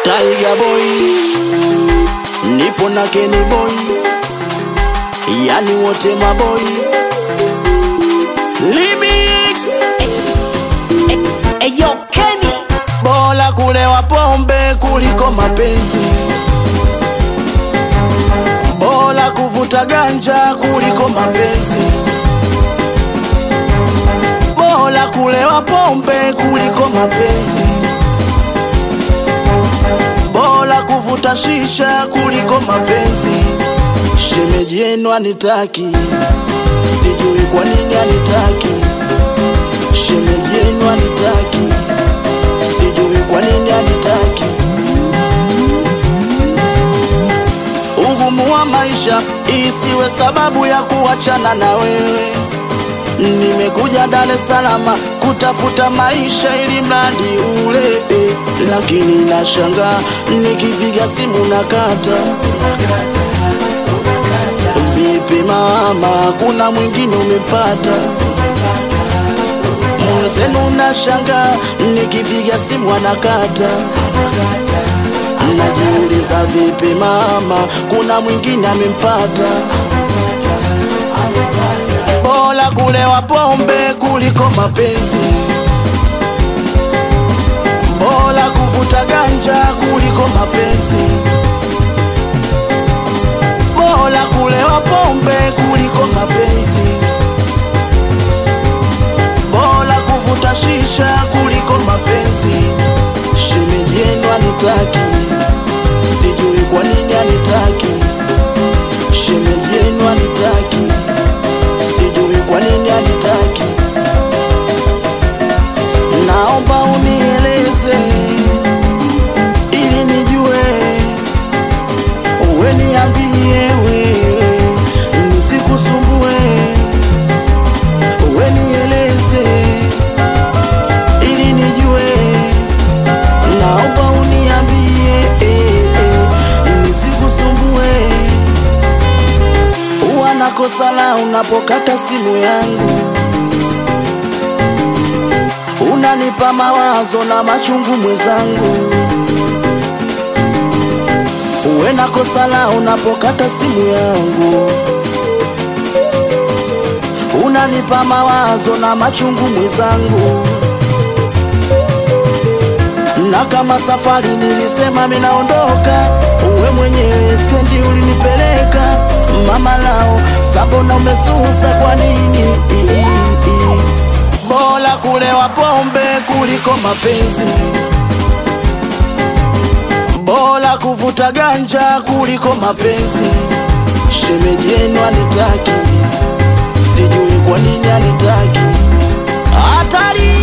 Tiger boy, nipo na Kenny boy, yani wote maboy. Remix Eyo Kenny bora kulewa pombe kuliko mapenzi, bora kuvuta ganja kuliko mapenzi, bora kulewa pombe kuliko mapenzi, bora kuvuta shisha kuliko mapenzi. Shemeji yenu anitaki, sijui kwa nini anitaki. Shemeji yenu anitaki, sijui kwa nini anitaki. Ugumu wa maisha isiwe sababu ya kuachana na wewe. Nimekuja Dar es Salaam kutafuta maisha ili mradi ule, eh, lakini nashangaa nikipiga simu na kata. Vipi mama, kuna mwingine umepata? Mwenzenu nashangaa nikipiga simu anakata. Najiuliza vipi mama, kuna mwingine amempata? Bora kulewa pombe kuliko mapenzi, bora kuvuta ganja kuliko mapenzi, bora kulewa pombe kuliko mapenzi, bora kuvuta shisha kuliko mapenzi. Shemeji yenu anitaki, sijui kwa nini anitaki. Shemeji yenu anitaki, sijui kwa nini anitaki. Naomba unieleze ili nijue, uwe niambie wewe, nisikusumbue. Uwe nieleze ili nijue, naomba uniambie eh, eh, nisikusumbue. Huwa nakosa la unapokata simu yangu, unanipa mawazo na machungu mwenzangu. Uwe nakosa la unapokata simu yangu, unanipa mawazo na machungu mwenzangu. Na kama safari nilisema minaondoka, uwe mwenyewe stendi ulinipeleka. Mama lao sabona umesusa kwa nini? Bora kulewa pombe kuliko mapenzi, bora kuvuta ganja kuliko mapenzi. Shemeji yenu anitaki, sijui kwa nini anitaki. Hatari!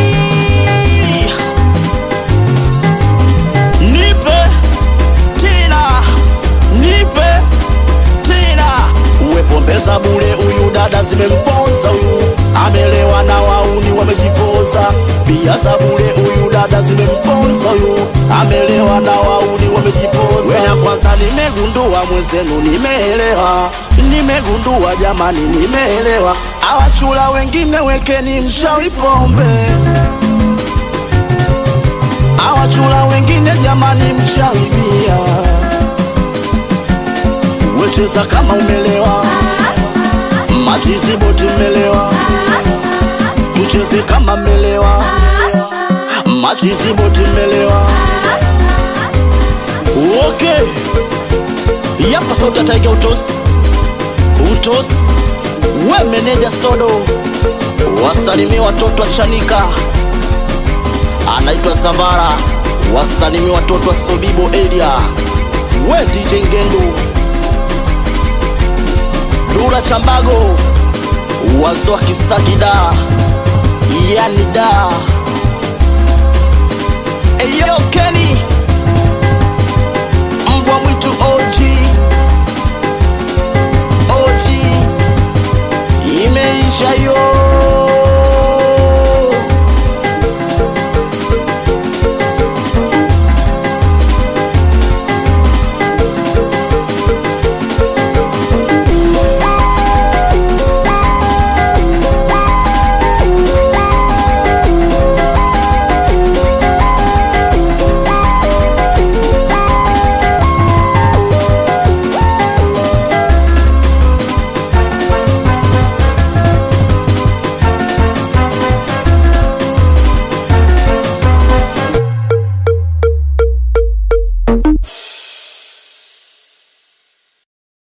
Nipe tena, nipe tena. Uwe pombe za bure, huyu dada zimemponza huyu, amelewa na wauni wamejipoza. Bia za bure, huyu dada zimemponza huyu, amelewa na wauni wamejipoza. Wena kwanza nimegundua mwenzenu, nimeelewa, nimegundua jamani, nimeelewa. Awachula wengine wekeni mshawi pombe awachula wengine jamani, mchaibia wecheza kama umelewa, machizi boti mmelewa, tucheze kama mmelewa, machizi boti mmelewa. Okay, yapa sauti ya Tiger utos utos, we meneja sodo, wasalimie watoto wa Chanika anaitwa Zamara, wasalimi watoto wa Sobibo area, we DJ Ngendu, Dula Chambago, wazo wa Kisakida, yani da Eyo Kenny, mbwa mwitu OG, OG, imeisha yo